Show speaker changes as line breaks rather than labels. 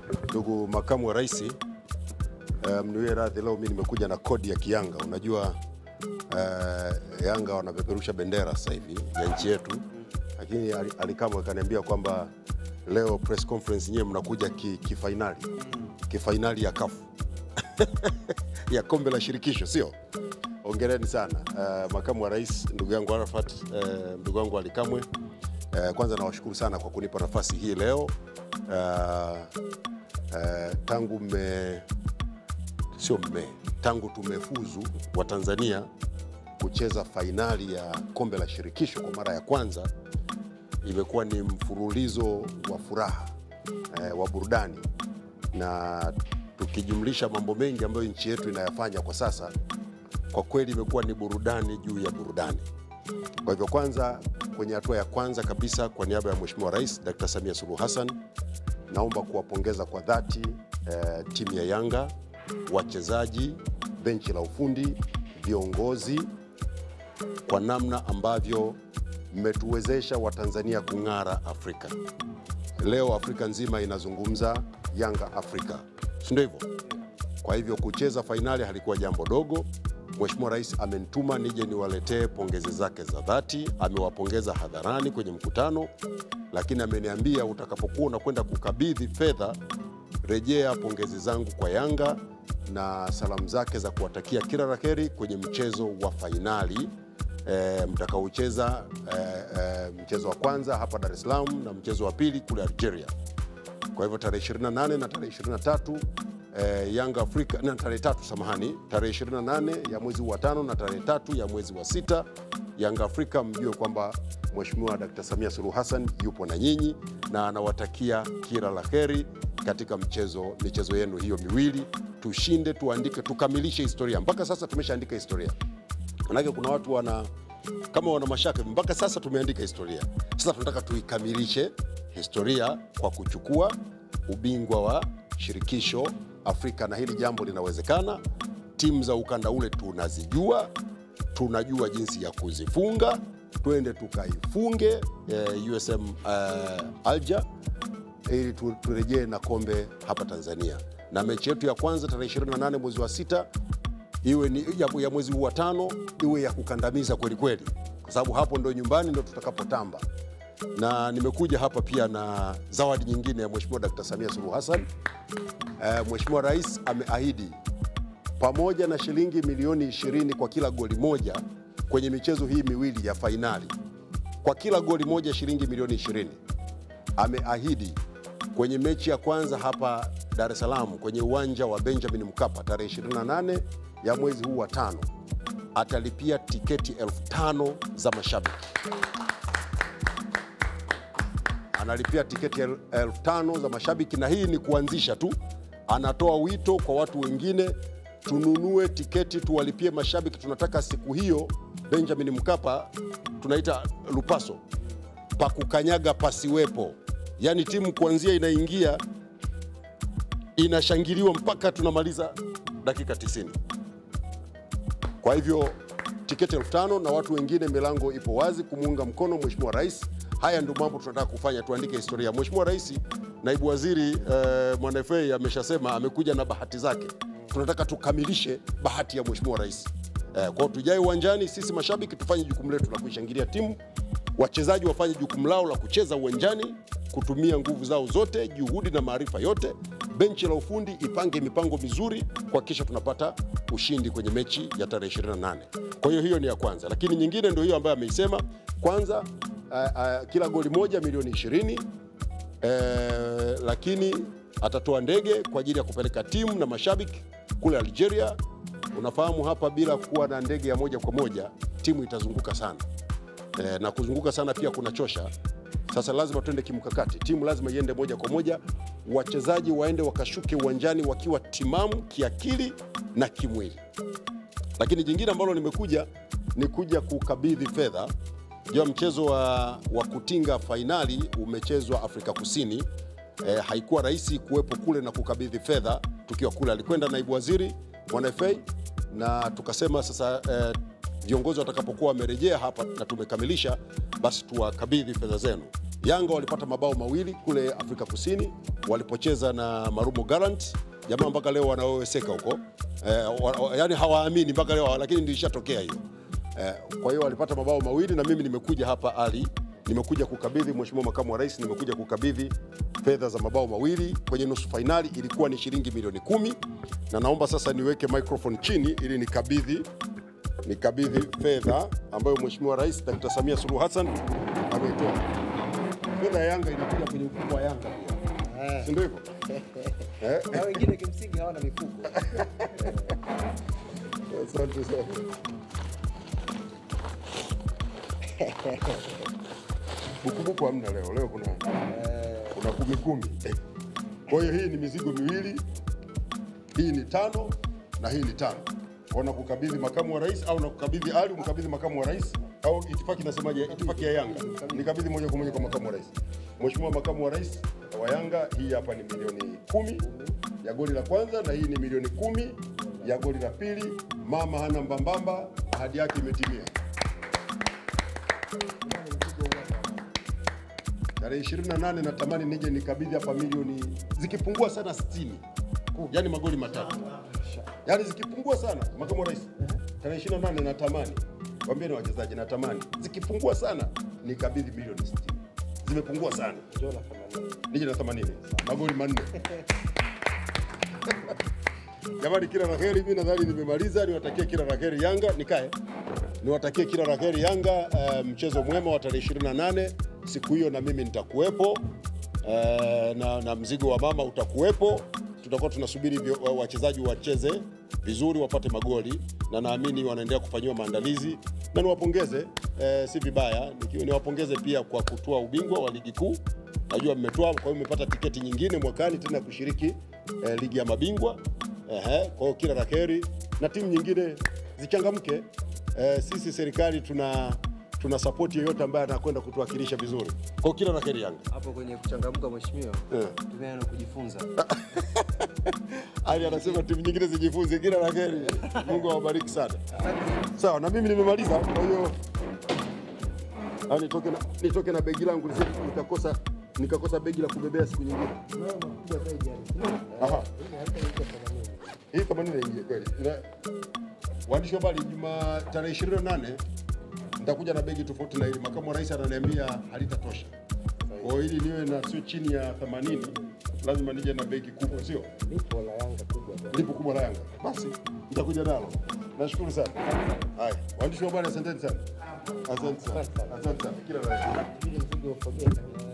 Ndugu makamu wa rais, uh, mniwie radhi, leo mimi nimekuja na kodi ya Kiyanga. Unajua uh, Yanga wanapeperusha bendera sasa hivi ya nchi yetu, lakini Ali- Alikamwe akaniambia kwamba leo press conference nyewe mnakuja ki- kifainali kifainali ya kafu ya kombe la shirikisho, sio? Hongereni sana uh, makamu wa rais, ndugu yangu Arafat, uh, ndugu yangu Alikamwe. Uh, kwanza nawashukuru sana kwa kunipa nafasi hii leo uh, uh, tangu mme sio mme tangu tumefuzu wa Tanzania kucheza fainali ya kombe la shirikisho kwa mara ya kwanza, imekuwa ni mfululizo wa furaha eh, wa burudani na tukijumlisha mambo mengi ambayo nchi yetu inayafanya kwa sasa, kwa kweli imekuwa ni burudani juu ya burudani. Kwa hivyo kwanza, kwenye hatua ya kwanza kabisa, kwa niaba ya Mheshimiwa Rais Dr. Samia Suluhu Hassan, naomba kuwapongeza kwa dhati eh, timu ya Yanga, wachezaji, benchi la ufundi, viongozi kwa namna ambavyo mmetuwezesha Watanzania kung'ara Afrika. Leo Afrika nzima inazungumza Yanga Afrika, si ndio hivyo? Kwa hivyo kucheza fainali halikuwa jambo dogo. Mheshimiwa Rais amenituma nije niwaletee pongezi zake za dhati. Amewapongeza hadharani kwenye mkutano, lakini ameniambia utakapokuwa unakwenda kukabidhi fedha, rejea pongezi zangu kwa Yanga na salamu zake za kuwatakia kila la heri kwenye mchezo wa fainali e, mtakaocheza e, e, mchezo wa kwanza hapa Dar es Salaam na mchezo wa pili kule Algeria. Kwa hivyo tarehe 28 na tarehe 23 eh, Yanga Afrika na tarehe tatu, samahani, tarehe 28 ya mwezi wa tano na tarehe tatu ya mwezi wa sita, Yanga Afrika mjue kwamba Mheshimiwa Dkt. Samia Suluhu Hassan yupo na nyinyi na anawatakia kila la heri katika mchezo michezo yenu hiyo miwili. Tushinde, tuandike, tukamilishe historia. Mpaka sasa tumeshaandika historia, manake kuna watu wana kama wana mashaka mpaka sasa tumeandika historia. Sasa tunataka tuikamilishe historia kwa kuchukua ubingwa wa shirikisho Afrika, na hili jambo linawezekana. Timu za ukanda ule tunazijua, tunajua jinsi ya kuzifunga. Twende tukaifunge eh, USM eh, Alger ili tu- turejee na kombe hapa Tanzania, na mechi yetu ya kwanza tarehe 28 mwezi wa sita iwe ni ya, ya mwezi huu wa tano iwe ya kukandamiza kweli kweli, kwa sababu hapo ndo nyumbani ndo tutakapotamba. Na nimekuja hapa pia na zawadi nyingine ya Mheshimiwa Dkt. Samia Suluhu Hassan. Eh, Mheshimiwa Rais ameahidi pamoja na shilingi milioni 20 kwa kila goli moja kwenye michezo hii miwili ya fainali, kwa kila goli moja shilingi milioni 20 ameahidi kwenye mechi ya kwanza hapa Dar es Salaam kwenye uwanja wa Benjamin Mkapa tarehe 28 ya mwezi huu wa tano atalipia tiketi elfu tano za mashabiki. Analipia tiketi el- elfu tano za mashabiki, na hii ni kuanzisha tu. Anatoa wito kwa watu wengine, tununue tiketi, tuwalipie mashabiki. Tunataka siku hiyo Benjamin Mkapa tunaita lupaso pa kukanyaga pasiwepo, yaani timu kuanzia inaingia inashangiliwa mpaka tunamaliza dakika 90. Kwa hivyo tiketi elfu tano na watu wengine, milango ipo wazi kumuunga mkono Mheshimiwa Rais. Haya ndio mambo tunataka kufanya, tuandike historia. Mheshimiwa Rais, naibu waziri eh, Mwanafe ameshasema amekuja na bahati zake, tunataka tukamilishe bahati ya Mheshimiwa Rais. Eh, kwao tujae uwanjani, sisi mashabiki tufanye jukumu letu la kuishangilia timu, wachezaji wafanye jukumu lao la kucheza uwanjani, kutumia nguvu zao zote, juhudi na maarifa yote. Benchi la ufundi ipange mipango mizuri kuhakikisha tunapata ushindi kwenye mechi ya tarehe 28. Kwa hiyo hiyo ni ya kwanza, lakini nyingine ndio hiyo ambayo ameisema. Kwanza uh, uh, kila goli moja milioni 20 eh, lakini atatoa ndege kwa ajili ya kupeleka timu na mashabiki kule Algeria. Unafahamu hapa bila kuwa na ndege ya moja kwa moja timu itazunguka sana eh, na kuzunguka sana pia kunachosha. Sasa lazima tuende kimkakati, timu lazima iende moja kwa moja, wachezaji waende wakashuke uwanjani wakiwa timamu kiakili na kimwili. Lakini jingine ambalo nimekuja ni kuja kukabidhi fedha. Jua mchezo wa, wa kutinga fainali umechezwa Afrika Kusini. E, haikuwa rahisi kuwepo kule na kukabidhi fedha tukiwa kule. Alikwenda naibu waziri Mwanafe na tukasema sasa e, viongozi watakapokuwa wamerejea hapa na tumekamilisha, basi tuwakabidhi fedha zenu. Yanga walipata mabao mawili kule Afrika Kusini walipocheza na Marumo Gallants, jamaa mpaka leo wanaoweseka huko eh, wa, wa, yani hawaamini mpaka leo, lakini ndio ishatokea hiyo eh, kwa hiyo walipata mabao mawili na mimi nimekuja hapa Ali nimekuja kukabidhi Mheshimiwa Makamu wa Rais, nimekuja kukabidhi fedha za mabao mawili kwenye nusu fainali, ilikuwa ni shilingi milioni kumi, na naomba sasa niweke microphone chini ili nikabidhi nikabidhi fedha ambayo Mheshimiwa Rais Dr. Samia Suluhu Hassan ameitoa. Fedha ya Yanga inakuja kwenye mfuko wa Yanga pia, si ndio hivyo? Eh?
na wengine kimsingi hawana mifuko.
Asante sana. Bukubuku hamna leo, leo kuna kuna kumi kumi. Kwa hiyo hii ni mizigo miwili, hii ni tano na hii ni tano. Kwa nakukabidhi makamu wa rais au nakukabidhi Ali umkabidhi makamu wa rais au itifaki nasemaje? Itifaki ya Yanga nikabidhi moja kwa moja kwa makamu wa rais. Mheshimiwa makamu wa rais wa Yanga, hii hapa ni milioni kumi ya goli la kwanza na hii ni milioni kumi ya goli la pili. Mama hana mbambamba, ahadi yake imetimia. Tarehe 28 natamani nije nikabidhi hapa milioni zikipungua sana 60, yaani magoli matatu, yaani zikipungua sana, makamu wa rais, tarehe 28 natamani waambie na wachezaji, natamani zikipungua sana nikabidhi milioni 60. Zimepungua sana,
Njoo na themanini.
nije na 80 magoli manne. Jamani, kila la heri. Mimi nadhani nimemaliza. Niwatakie kila la heri Yanga, nikae niwatakie kila la heri Yanga. eh, mchezo mwema wa tarehe 28 siku hiyo, na mimi nitakuwepo eh, na, na mzigo wa mama utakuwepo. Tutakuwa tunasubiri vyo- wa- wachezaji wacheze vizuri, wapate magoli, na naamini wanaendelea kufanyiwa maandalizi, na niwapongeze eh, si vibaya nikiwa niwapongeze pia kwa kutoa ubingwa wa ligi kuu. Najua mmetoa, kwa hiyo mmepata tiketi nyingine mwakani tena kushiriki eh, ligi ya mabingwa. Ehe, kwa hiyo kila la heri na timu nyingine zichangamke. Eh, sisi serikali tuna tuna support yeyote ambaye anakwenda kutuwakilisha vizuri. Kwa hiyo kila la heri Yanga.
Hapo kwenye kuchangamka, mheshimiwa,
Eh.
tumia na kujifunza.
Ali anasema timu nyingine zijifunze. Kila la heri, Mungu awabariki sana. Sawa, na mimi nimemaliza. Kwa hiyo ah, nitoke na, nitoke na begi langu nisije nikakosa nikakosa begi la kubebea siku nyingine. Aha. Hii kama nini ingie kweli. Ina- Waandishi wa habari, Juma tarehe 28 nitakuja na begi tofauti na hili. Makamu wa rais ananiambia halitatosha. Kwa hiyo ili niwe na sio chini ya 80 lazima nije na begi kubwa, sio?
Lipo la Yanga kubwa bwana.
lipo kubwa la Yanga, basi nitakuja nalo. Nashukuru sana. Haya, waandishi wa habari, asanteni sana, asante sana, asante sana, kila la heri.
Ile mzigo ufogee.